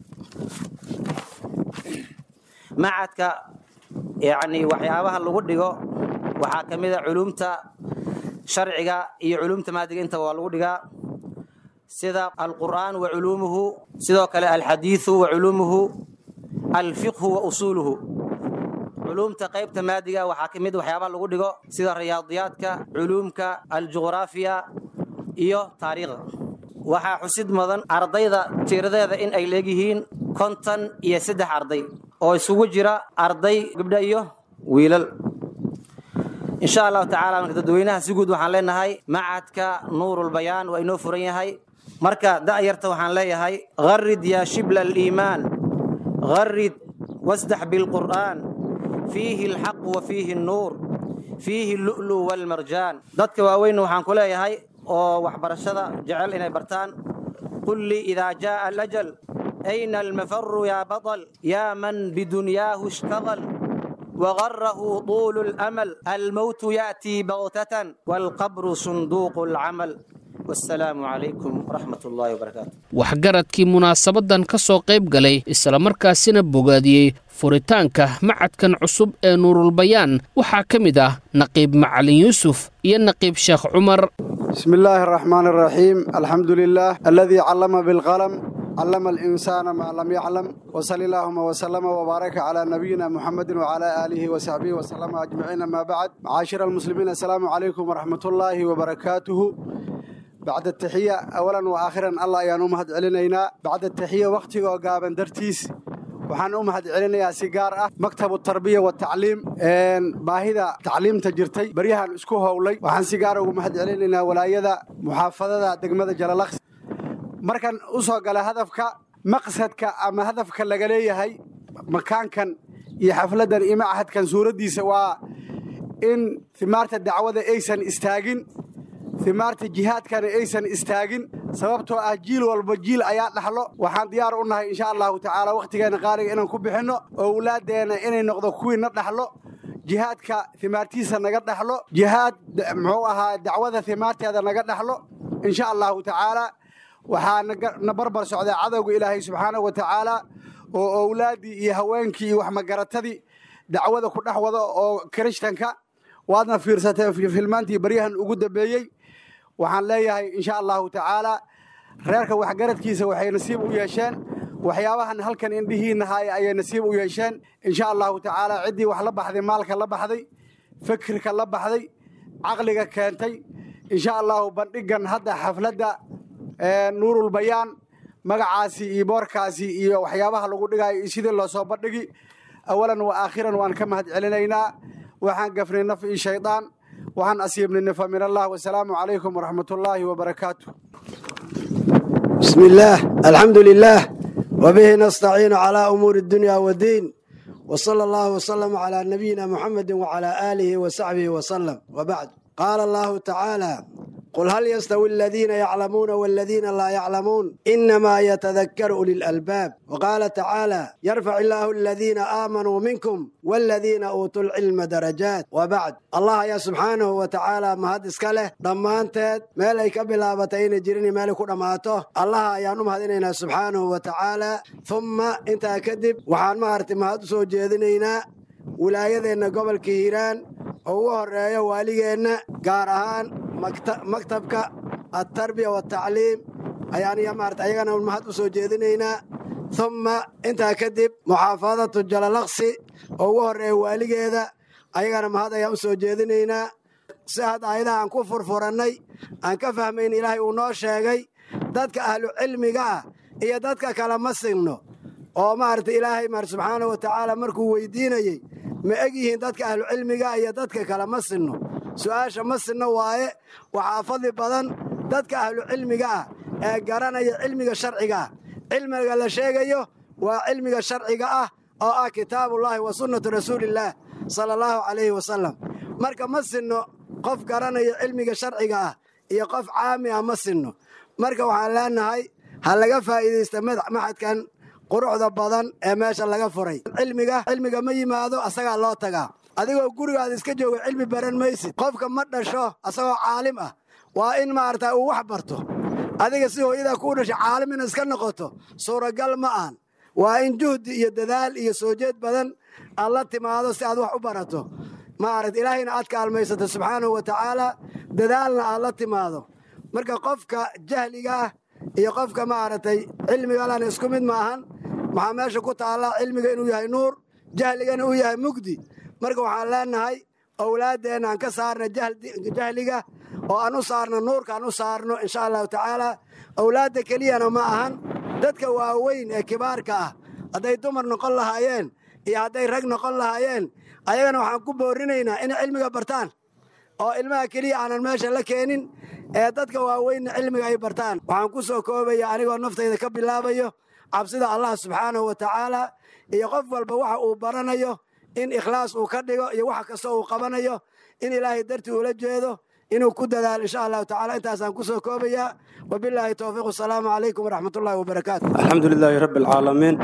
macadka yani waxyaabaha lagu dhigo waxaa ka mid a culumta sharciga iyo culumta maadiga intaba waa lagu dhigaa sida alqur'aan wa culuumuhu sidoo kale alxadiidu wa culuumuhu alfiqhu wa usuuluhu culuumta qaybta maadiga waxaa ka mid waxyaabaha lagu dhigo sida riyaadiyaadka culuumka aljuqraafiya iyo taariikhda waxaa xusid mudan ardayda tiradeeda in ay leegyihiin konton iyo saddex arday oo isugu jira arday gabdha iyo wiilal insha allahu tacala marka dadweynaha si guud waxaan leenahay macadka nuurulbayaan waa inoo furan yahay marka da'yarta waxaan leeyahay gharid yaa shibla aliimaan gharid wasdax bilqur'aan fiihi alxaq wa fiihi annuur fiihi allu'lu waalmarjaan dadka waaweyn waxaan ku leeyahay oo waxbarashada jecel inay bartaan qul lii idaa jaaa alajal ayna almafaru yaa baطal yaa man bidunyaahu ishtaqal وغره طول الأمل الموت يأتي بغتة والقبر صندوق العمل والسلام عليكم ورحمة الله وبركاته waxgaradkii munaasabadan ka soo qayb galay islamarkaasina bogaadiyey furitaanka macadkan cusub ee nuurulbayaan waxaa ka mid ah naqiib macalin yuusuf iyo naqiib sheekh cumar بسم الله الرحمن الرحيم الحمد لله الذي علم بالقلم علم الإنسان ما لم يعلم وصلى اللهم وسلم وبارك على نبينا محمد وعلى آله وصحبه وسلم أجمعين ما بعد معاشر المسلمين السلام عليكم ورحمة الله وبركاته bacda taxiya awalan wa aakhiran allah ayaan u mahad celinaynaa bacda taxiya wakhtigoo gaaban dartiis waxaan u mahad celinayaa si gaar ah maktabu tarbiya wa tacliim baahida tacliimta jirtay baryahan isku howlay waxaan si gaara ugu mahad celinaynaa walaayada muxaafadada degmada jalalaqsi markan u soo gala hadafka maqsadka ama hadafka laga leeyahay makaankan iyo xafladdan iyo machadkan suuraddiisa waa in himaarta dacwada aysan istaagin himaarta jihaadkana aysan istaagin sababtoo ah jiil walba jiil ayaa dhaxlo waxaan diyaar u nahay insha allahu tacaala wakhtigeenna qaaliga inaan ku bixinno owlaaddeenna inay noqdo kuwii na dhaxlo jihaadka himaartiisa naga dhaxlo jihaad muxuu ahaa dacwada himaarteeda naga dhaxlo insha allahu tacaala waxaa na barbar socdaa cadowga ilaahay subxaanahu wa tacaala oo owlaaddii iyo haweenkii iyo waxmagaratadii dacwada ku dhex wada oo kirishtanka waadna fiirsateen filmaantii baryahan ugu dambeeyey waxaan leeyahay insha allahu tacaala reerka waxgaradkiisa waxay nasiib u yeesheen waxyaabahan halkan indhihiinna haaya ayay nasiib u yeesheen insha allahu tacaala ciddii wax la baxday maalka la baxday fikirka la baxday caqliga keentay insha allahu bandhigan hadda xafladda nuurulbayaan magacaasi iyo boorkaasi iyo waxyaabaha lagu dhigayo iyo sidii loo soo bandhigi awalan wa aakhiran waan ka mahad celinaynaa waxaan gafnay naf iyo shaydaan waxaan asiibnay nifa min allah wasalaamu calaykum waraxmat ullaahi wabarakaatu bismi illaah alxamdu lilaah wabihi nastaciinu calaa umuuri addunya waddiin wa sala allahu wasalama calaa nabiyina muxamedi wacalaa aalihi wa saxbihi wasalam wabacd qaala allahu tacaala qul hal yastawi aladiina yaclamuuna waladiina laa yaclamuun inamaa yatadakkaru uli lalbaab waqaala tacaala yarfac illaahu aladiina aamanuu minkum waladiina uutuu lcilma darajaat wabacd allah ayaa subxaanahu wa tacaala mahad iska leh dhammaanteed meel ay ka bilaabatay inay jirin meelay ku dhammaato allaha ayaan u mahadinaynaa subxaanahu wa tacaala humma intaa kadib waxaan maaragtay mahad u soo jeedinaynaa wilaayadeenna gobolka hiiraan oo ugu horeeyo waaligeenna gaar ahaan maktabka altarbiya watacliim ayaan maarata ayagana mahad u soo jeedinaynaa humma intaa kadib muxaafadatu jalalaqsi oo ugu horeeya waaligeeda ayagana mahad ayaan u soo jeedinaynaa si hadda ayadaha aan ku furfurannay aan ka fahmayn ilaahay uu noo sheegay dadka ahlu cilmiga ah iyo dadka kale ma sinno oo maarata ilaahay maar subxaanahu wa tacaala markuu weydiinayey ma eg yihiin dadka ahlu cilmiga iyo dadka kale ma sinno su'aasha ma sinno waaye waxaa fadli badan dadka ahlu cilmiga ah ee garanaya cilmiga sharciga ah cilmiga la sheegayo waa cilmiga sharciga ah oo ah kitaabullaahi wa sunnatu rasuulillaah sala allahu calayhi wasalam marka ma sinno qof garanaya cilmiga sharciga ah iyo qof caami ah ma sinno marka waxaan leenahay ha laga faa'iidaysta maxadkan quruxda badan ee meesha laga furay cilmiga cilmiga ma yimaado asagaa loo tagaa adigoo gurigaada iska jooga cilmi baran maysid qofka ma dhasho asagoo caalim ah waa in maarata uu wax barto adiga si hooyadaa kuu dhashay caalim ina iska noqoto suuragal ma aan waa in juhdi iyo dadaal iyo soo jeed badan aad la timaado si aad wax u barato maarata ilaahayna aad kaalmaysato subxaanahu wa tacaala dadaalna aad la timaado marka qofka jahliga ah iyo qofka maaragtay cilmigalana isku mid ma ahan waxaa meesha ku taallaa cilmiga inuu yahay nuur jahligana uu yahay mugdi marka waxaan leenahay owlaaddeenna aan ka saarna jahliga oo aan u saarno nuurka aan u saarno insha allahu tacaala owlaadda keliyana ma ahan dadka waaweyn ee kibaarka ah hadday dumar noqon lahaayeen iyo hadday rag noqon lahaayeen ayagana waxaan ku boorinaynaa inay cilmiga bartaan oo ilmaha keliya aanan meesha la keenin ee dadka waaweynna cilmiga ay bartaan waxaan ku soo koobaya anigoo naftayda ka bilaabayo cabsida allah subxaanahu wa tacaala iyo qof walba waxa uu baranayo in ikhlaas uu ka dhigo iyo wax kastoo uu qabanayo in ilaahay dartii ula jeedo inuu ku dadaalo insha allahu tacala intaasaan ku soo koobayaa wabilaahi towfiiq asalaamu calaykum waraxmat ullahi wabarakaatu alxamdu lilaahi rabbi alcaalamiin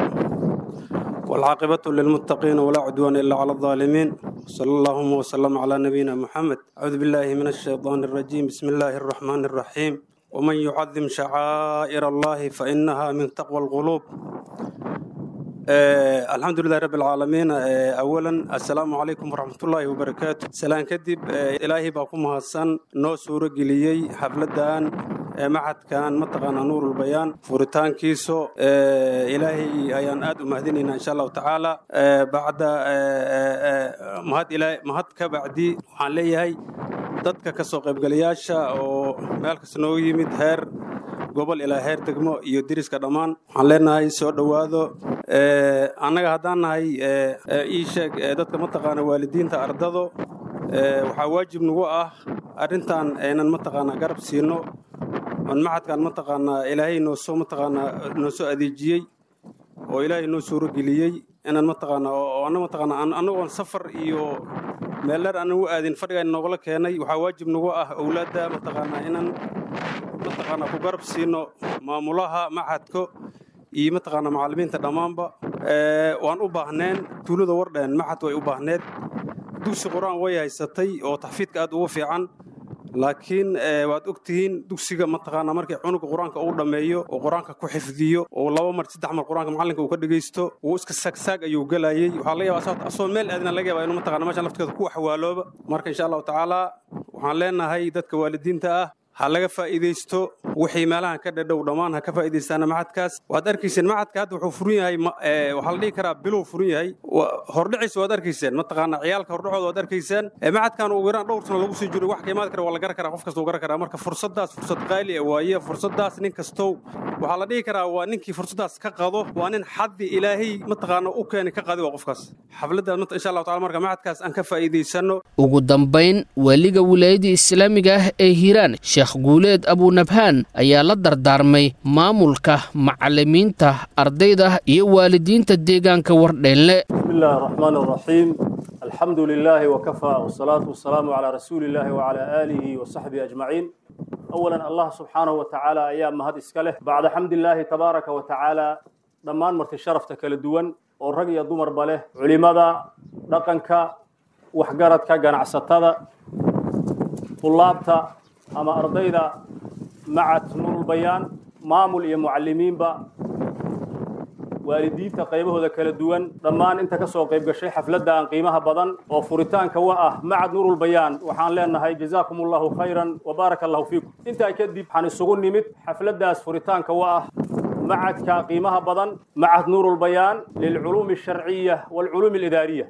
waalcaaqibatu lilmuttaqiina walaa cudwaana ila cala aldaalimiin sala allahuma wasalama calaa nabiyina muxamed acuudu billaahi min ashaydaani alrajiim bismi illaahi alraxmaani alraxiim waman yucadim shacaa'ir allahi fainaha min taqwa alquluub alxamdu lilahi rabbi alcaalamiin awalan assalaamu calaykum waraxmatullaahi wabarakaatu salaan kadib ilaahay baa ku mahadsan noo suuro geliyey xafladdan maxadkan mataqaanaa nuurulbayaan furitaankiiso ilaahay ayaan aad u mahadinaynaa insha allahu tacaala bacda mahad ilaa mahad ka bacdi waxaan leeyahay dadka ka soo qaybgalayaasha oo meel kasta nooga yimid heer gobol ilaa heer degmo iyo deriska dhammaan waxaan leenahay soo dhowaado annaga haddaan nahay ii sheeg dadka mataqaana waalidiinta ardado waxaa waajib nagu ah arrintan aynan mataqaanaa garab siino on maxadkan mataqaanaa ilaahay noosoo mataqaanaa noo soo adeejiyey oo ilaahay noo suurageliyey inaan mataqaanaa oo anna mataqaanaa annagoon safar iyo meel dheer aanan u aadin fadhigaan noogala keenay waxaa waajib nagu ah owlaadda mataqaanaa inaan mataqaanaa ku garab siino maamulaha maxadka iyo mataqaanaa macallimiinta dhammaanba waan u baahneen tuulada wardheen maxad way u baahneed dugsi qur-aan way haysatay oo taxfiidka aad ugu fiican laakiin waad og tihiin dugsiga mataqaanaa markii cunuga qur-aanka uu dhammeeyo oo qur-aanka ku xifdiyo oo laba mar saddex mar qur-aanka macallinka uu ka dhegaysto wuu iska saagsaag ayuu gelayey waxaa laga yaabaa asoo meel aadina laga yaabaa inuu mataqaanaa meeshan lafteeda ku waxwaalooba marka insha allahu tacaala waxaan leenahay dadka waalidiinta ah ha laga faa'iidaysto wixii meelahan ka dhadhow dhammaan ha ka faa'iidaystaana maxadkaas waad arkayseen maxadka hadda wuxuu furan yahay waxaa la dhihi karaa bilow furan yahay hordhiciisa waad arkayseen mataqaana ciyaalka hordhacooda waad arkayseen maxadkan ugu yaraan dhowr sano lagu sii jiro wax ka imaad kara waa la garan karaa qof kasta uu garan karaa marka fursaddaas fursad qaali ah waaye fursaddaas nin kastow waxaa la dhihi karaa waa ninkii fursaddaas ka qado waa nin xaddi ilaahay mataqaana u keeni ka qadi waa qofkaas xafladdaas insha allahu tacala marka maxadkaas aan ka faa'iidaysano ugu dambayn waaliga wilaayadda islaamiga ah ee hiiraan sheekh guuleed abunabhaan ayaa la dardaarmay maamulka macallimiinta ardayda iyo waalidiinta deegaanka wardheenle بسم الله الرحمن الرحيم الحمد لله وكفى والصلاة والسلام على رسول الله وعلى آله وصحبه أجمعين أولا الله سبحانه وتعالى أيام مهد إسكاله بعد حمد الله تبارك وتعالى ضمان مرت شرفتك للدون ورقي دمر بله علماء رقنك وحقرتك قناعستها طلابتا أما أرضيدا مع نور البيان مامل يا معلمين با waalidiinta qaybahooda kala duwan dhammaan inta ka soo qayb gashay xafladda aan qiimaha badan oo furitaanka wa ah macad nuurulbayaan waxaan leenahay jazaakum allahu khayran wa baaraka allahu fiikum intaa kadib waxaan isugu nimid xafladdaas furitaanka wa ah macadka qiimaha badan macad nuurulbayaan lilculuumi alsharciya waalculuumi alidaariya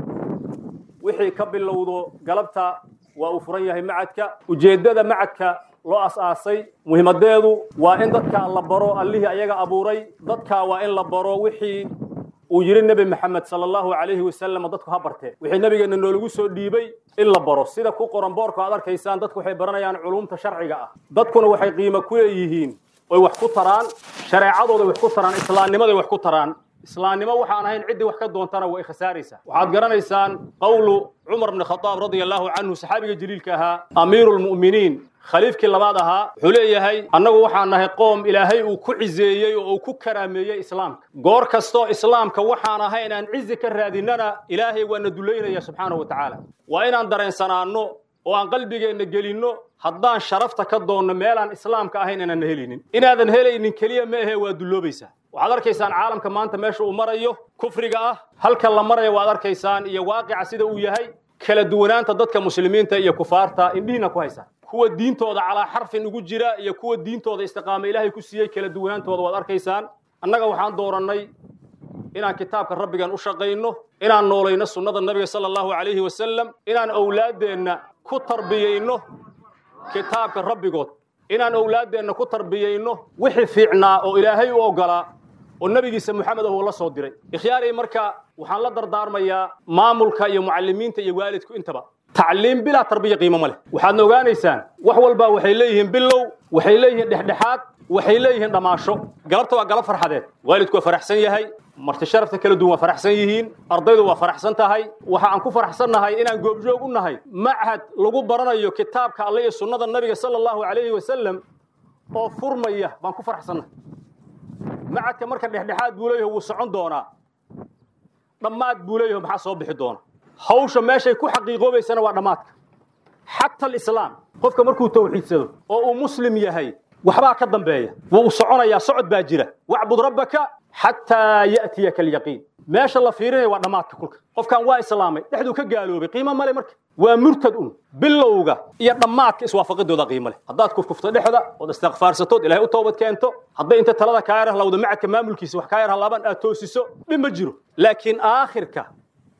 wixii ka bilowdo galabta waa uu furan yahay macadka ujeeddada macadka loo as-aasay muhiimadeedu waa in dadka la baro allihii ayaga abuuray dadka waa in la baro wixii uu yidhi nebi maxamed sala allahu calayhi wasalam dadku ha bartee wixii nebigeenna noolagu soo dhiibay in la baro sida ku qoran boorka aad arkaysaan dadku waxay baranayaan culumta sharciga ah dadkuna waxay qiimo ku leeyihiin oy wax ku taraan shareecadooday wax ku taraan islaamnimaday wax ku taraan islaamnimo waxaan ahayn ciddii wax ka doontana way khasaaraysaa waxaad garanaysaan qowlu cumar bni khadaab radia allahu canhu saxaabiga jaliilka ahaa amiiru lmu'miniin khaliifkii labaad ahaa wuxuu leeyahay annagu waxaan nahay qoom ilaahay uu ku cizeeyey oo uu ku karaameeyey islaamka goor kastoo islaamka waxaan ahayn aan cizi ka raadinana ilaahay waana dulaynaya subxaanahu wa tacaala waa inaan dareensanaanno oo aan qalbigeenna gelinno haddaan sharafta ka doonno meelaan islaamka ahayn inaan helinin inaadan helaynin keliya ma ahe waa dulloobaysaa waxaad arkaysaan caalamka maanta meesha uu marayo kufriga ah halka la maraya waad arkaysaan iyo waaqica sida uu yahay kala duwanaanta dadka muslimiinta iyo kufaarta indhihiina ku haysaan kuwa diintooda calaa xarfin ugu jira iyo kuwa diintooda istiqaama ilaahay ku siiyey kala duwanaantooda waad arkaysaan annaga waxaan doorannay inaan kitaabka rabbigan u shaqayno inaan noolayno sunnada nabiga sala allahu calayhi wasalam inaan owlaaddeenna ku tarbiyayno kitaabka rabbigood inaan owlaaddeenna ku tarbiyayno wixii fiicnaa oo ilaahay u oggolaa oo nebigiisa moxamed ah uu la soo diray ikhyaaray marka waxaan la dardaarmayaa maamulka iyo mucallimiinta iyo waalidku intaba tacliim bilaa tarbiya qiimo ma leh waxaadna ogaanaysaan wax walba waxay leeyihiin bilow waxay leeyihiin dhexdhexaad waxay leeyihiin dhammaasho galabta waa galab farxadeed waalidku waa faraxsan yahay marti sharafta kala duwan waa faraxsan yihiin ardaydu waa faraxsan tahay waxa aan ku faraxsannahay inaan goobjoog u nahay machad lagu baranayo kitaabka alle iyo sunnada nabiga sala allahu calayhi wasalam oo furmaya baan ku faraxsannahay machadka marka dhexdhexaad buu leeyahay wuu socon doonaa dhammaad buu leeyahay maxaa soo bixi doona hawsha meeshay ku xaqiiqoobaysana waa dhammaadka xata alislaam qofka markuu tawxiidsado oo uu muslim yahay waxbaa ka dambeeya wuu soconayaa socod baa jira wacbud rabbaka xataa ya'tiyaka alyaqiin meesha la fiirinaya waa dhammaadka kulka qofkan waa islaamay dhexduu ka gaaloobay qiimo male marka waa murtad un bilowga iyo dhammaadka iswaafaqidooda qiimo leh haddaad kufkufto dhexda ood istikfaarsatood ilaahay u toobad keento hadday inta talada kaa yar halawda macadka maamulkiisa wax kaa yar halaaban aad toosiso dhib ma jiro laakiin aakhirka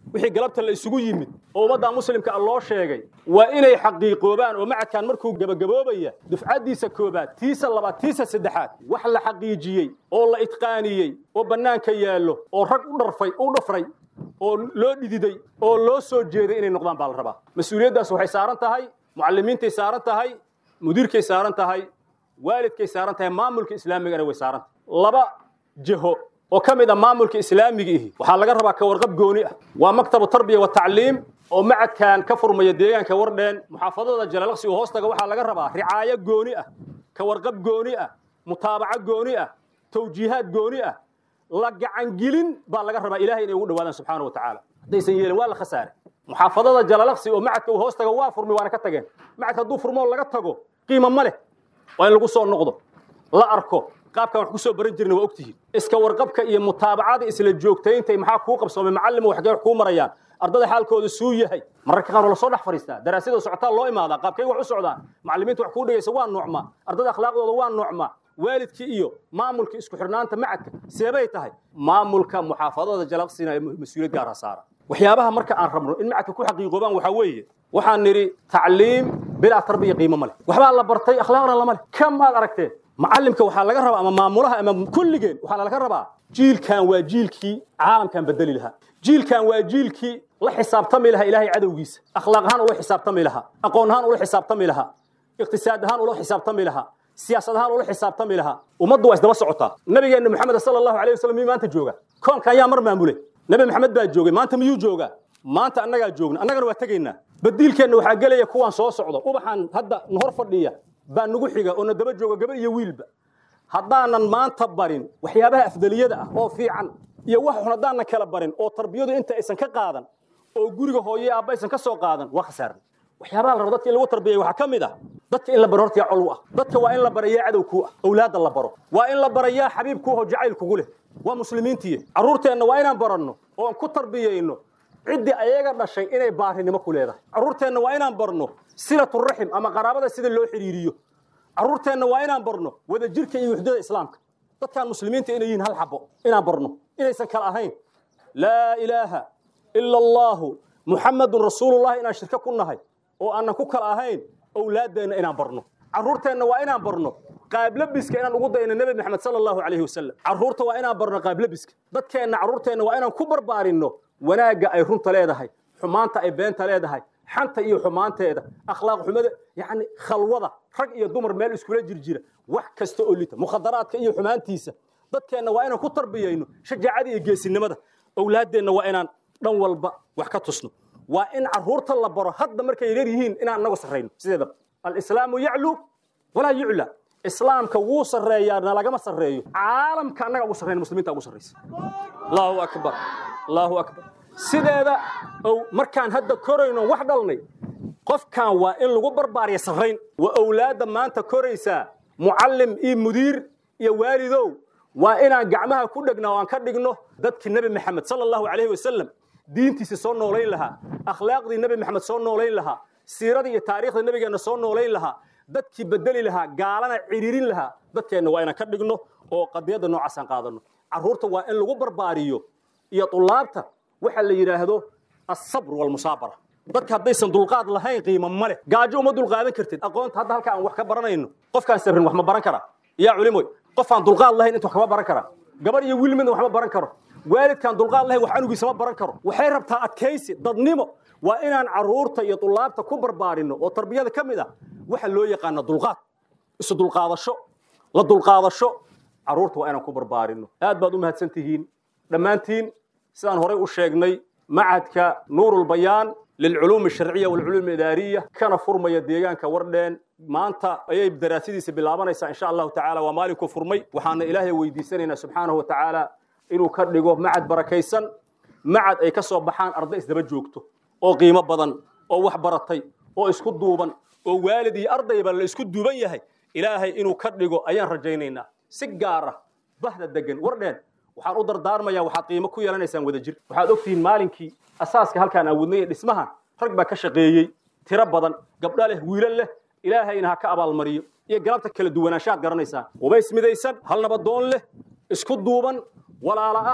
wixii galabta la isugu yimid oo ummadda muslimka ah loo sheegay waa inay xaqiiqoobaan oo macadkan markuu gabagaboobaya dufcaddiisa koobaad tiisa labaad tiisa saddexaad wax la xaqiijiyey oo la itqaaniyey oo bannaanka yaallo oo rag u dharfay u dhafray oo loo dhididay oo loo soo jeeday inay noqdaan baa la rabaa mas-uuliyaddaas waxay saaran tahay mucallimiintay saaran tahay mudiirkay saaran tahay waalidkay saaran tahay maamulka islaamigana way saaran tahay laba jiho oo ka mid ah maamulka islaamiga ihi waxaa laga rabaa ka warqab gooni ah waa maktabu tarbiya wa tacliim oo macadkan ka furmaya deegaanka wardheen muxaafadada jalalaqsi oo hoostaga waxaa laga rabaa ricaayo gooni ah ka warqab gooni ah mutaabaco gooni ah tawjiihaad gooni ah la gacangelin baa laga rabaa ilahay inay ugu dhawaadaan subxaana wa tacaala haddaysan yeelin waa la khasaare muxaafadada jalalaqsi oo macadka uu hoostaga waa furmi waana ka tageen macadka hadduu furmo laga tago qiimo ma leh waa in lagu soo noqdo la arko qaabkan wax ku soo baran jirna waa ogtihiin iska warqabka iyo mutaabacada isla joogtayntay maxaa kuu qabsoomay macallin waxgee wax kuu marayaan ardada xaalkooda suu yahay mararka qaar waa lasoo dhex fadhiistaa daraasada socotaa loo imaadaa qaabkay wax u socdaan macallimiinta wax kuu dhigaysa waa noocma ardada akhlaaqdooda waa noocma waalidkii iyo maamulka isku xirnaanta macadka seebay tahay maamulka muxaafadada jalaqsina ee mas-uuliyad gaara saara waxyaabaha marka aan rabno in macadka ku xaqiiqoobaan waxaa weeye waxaan nidhi tacliim bilaa tarbiya qiimo ma leh waxbaa la bartay akhlaaqna lama leh kam aad aragteen macallimka waxaa laga rabaa ama maamulaha ama kulligeen waxaa laga rabaa jiilkan waa jiilkii caalamkan bedeli lahaa jiilkan waa jiilkii la xisaabtami lahaa ilaahay cadowgiisa akhlaaq ahaan ula xisaabtami lahaa aqoon ahaan ula xisaabtami lahaa iqtisaad ahaan ula xisaabtami lahaa siyaasad ahaan ula xisaabtami lahaa ummaddu waa isdaba socotaa nabigeenna maxamed sala allahu alayh wasallam miyuu maanta jooga koonkan yaa mar maamulay nabi maxamed baa joogay maanta miyuu joogaa maanta annagaa joogna annagana waa tegaynaa badiilkeenna waxaa gelaya kuwaan soo socdo ubaxan hadda nahor fadhiya baa nagu xiga oo na daba jooga gabar iyo wiilba haddaanan maanta barin waxyaabaha afdaliyada ah oo fiican iyo wax xun haddaanan kala barin oo tarbiyadu inta aysan ka qaadan oo guriga hooye aabba aysan ka soo qaadan waa khasaaran waxyaabaha la rabo dadka in lagu tarbiyay waxaa ka mid ah dadka in la baro horta yaa col u ah dadka waa in la barayaa cadow kuu ah awlaadda la baro waa in la barayaa xabiib kuu oo jacayl kugu leh waa muslimiintiye carruurteenna waa inaan baranno oo aan ku tarbiyayno ciddii ayaga dhashay inay baarinimo ku leedahay carruurteenna waa inaan barno silaturaxim ama qaraabada sida loo xidhiiriyo carruurteenna waa inaan barno wadajirka iyo wuxdada islaamka dadkaan muslimiinta inay yihiin hal xabo inaan barno inaysan kala ahayn laa ilaaha ila allaahu muxamadun rasuulullahi inaan shirko ku nahay oo aanan ku kala ahayn owlaaddeenna inaan barno carruurteenna waa inaan barno qaablabiska inaan ugu dayno nebi maxamed sala allahu calayhi wasalam carruurta waa inaan barno qaablabiska dadkeenna carruurteenna waa inaan ku barbaarinno wanaagga ay runta leedahay xumaanta ay beenta leedahay xanta iyo xumaanteeda akhlaaq xumada yacni khalwada rag iyo dumar meel iskula jirjira wax kasta oo lita mukhadaraadka iyo xumaantiisa dadkeenna waa inaan ku tarbiyayno shajaacada iyo geesinimada owlaaddeenna waa inaan dhan walba wax ka tusno waa in carruurta la baro hadda markay yar yihiin inaan inagu sarrayno sideedaba alislaamu yaclu walaa yucla islaamka wuu sarreeyaa nalagama sarreeyo caalamka annaga ugu sarrayna muslimiinta ugu sarraysa allahu akbar allahu akbar sideeda ow markaan hadda korayno wax dhalnay qofkan waa in lagu barbaariya sarrayn waa owlaadda maanta koraysaa mucallim iyo mudiir iyo waalidow waa inaan gacmaha ku dhegna oo aan ka dhigno dadkii nebi maxamed sala allahu calayhi wasalam diintiisa soo noolayn lahaa akhlaaqdii nebi maxamed soo noolayn lahaa siiradii iyo taariikhda nebigeenna soo noolayn lahaa dadkii bedeli lahaa gaalana ciriirin lahaa dadkeenna waa inaan ka dhigno oo qadiyadda noocaasaan qaadanno carruurta waa in lagu barbaariyo iyo tulaabta waxa la yidhaahdo asabr walmusaabara dadka haddaysan dulqaad lahayn qiimo ma leh gaajo uma dulqaadan kartid aqoonta hadda halka aan wax ka baranayno qofkaan sabrin wax ma baran karaa yaa culimoy qofaan dulqaad lahayn inta wax kama baran karaa gabar iyo wiil midna wax ma baran karo waalidkaan dulqaad lahayn wax anugiisa ma baran karo waxay rabtaa adkaysi dadnimo waa inaan carruurta iyo dulaabta ku barbaarino oo tarbiyada ka mid ah waxa loo yaqaana dulqaad isu dulqaadasho la dulqaadasho carruurta waa inaan ku barbaarino aad baad u mahadsan tihiin dhammaantiin sidaan horay u sheegnay macadka nuurulbayaan lilculuum alsharciya walculuum alidaariya kana furmaya deegaanka wardheen maanta ayay daraasadiisa bilaabanaysaa insha allahu tacaala waa maalinku furmay waxaana ilaahay weydiisanaynaa subxaanahu wa tacaala inuu ka dhigo macad barakaysan macad ay ka soo baxaan arday isdaba joogto oo qiimo badan oo wax baratay oo isku duuban oo waalid iyo ardayba la isku duuban yahay ilaahay inuu ka dhigo ayaan rajaynaynaa si gaar ah bahda degan wardheen waxaan u dardaarmayaa waxaad qiimo ku yeelanaysaan wadajir waxaad ogtihiin maalinkii asaaska halkaan awoodnay ee dhismahan rag baa ka shaqeeyey tiro badan gabdho leh wiilal leh ilaahayna ha ka abaalmariyo iyo galabta kala duwanaanshaad garanaysaan qubays midaysan hal nabadoon leh isku duuban walaala ah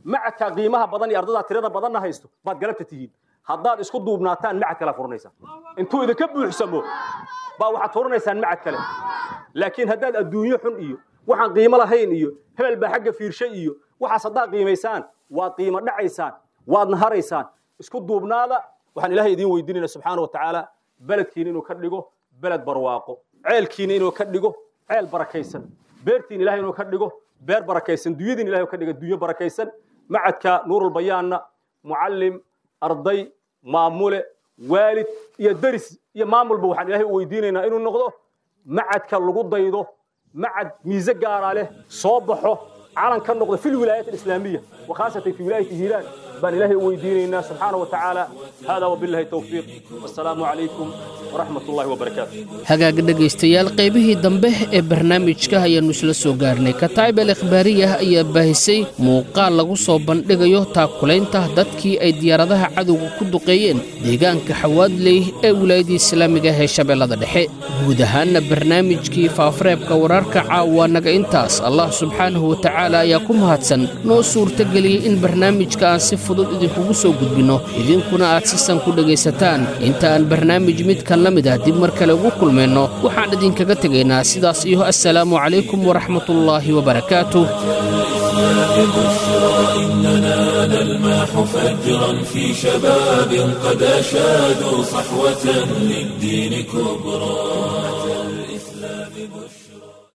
macadkaa qiimaha badan iyo ardadaa tirada badanna haysto baad galabta tihiin haddaad isku duubnaataan macad kala furanaysaan intuu idinka buuxsamo baa waxaad furanaysaan macad kale laakiin haddaad adduunyo xun iyo waxaan qiimo lahayn iyo hebel baa xagga fiirshay iyo waxaas haddaad qiimaysaan waad qiimo dhacaysaan waad naharaysaan isku duubnaada waxaan ilaahay idiin weydiinayna subxaana wa tacaala beledkiina inuu ka dhigo beled barwaaqo ceelkiina inuu ka dhigo ceel barakaysan beertiina ilahay inuu ka dhigo beer barakaysan dunyadiina ilahay ka dhiga dunyo barakaysan macadka nuurulbayaanna mucallim arday maamule waalid iyo deris iyo maamulba waxaan ilaahay u weydiinaynaa inuu noqdo macadka lagu daydo macad miise gaaraa leh soo baxo calan ka noqdo fi lwilaayat alislaamiya wakhaasatan fi wilaayati hiiraan baan ilaahay u weydiinaynaa subxaana wa tacaala hada wabillahi towfiiq wassalaamu calaykum waraxmat ullahi wabarakaatu hagaaga dhegaystayaal qaybihii dambe ee barnaamijka ayaannu isla soo gaarnay kataa'ib al ikhbaariyah ayaa baahisay muuqaal lagu soo bandhigayo taakulaynta dadkii ay diyaaradaha cadowga ku duqeeyeen deegaanka xawaadley ee wilaayadii islaamiga ee shabeellada dhexe guud ahaanna barnaamijkii faafareebka wararka caawa naga intaas allah subxaanahu wa tacaala ayaa ku mahadsan noo suurtageliyey in barnaamijka aan si fudud idinkugu soo gudbinno idinkuna aad sisan ku dhegaysataan inta aan barnaamij midkan la mid ah dib mar kale ugu kulmayno waxaan idinkaga tegaynaa sidaas iyo assalaamu calaykum waraxmatullaahi wabarakaatuh بشرى إننا نلمح فجرا في شباب قد أشادوا صحوة للدين كبرى الإسلام بشرى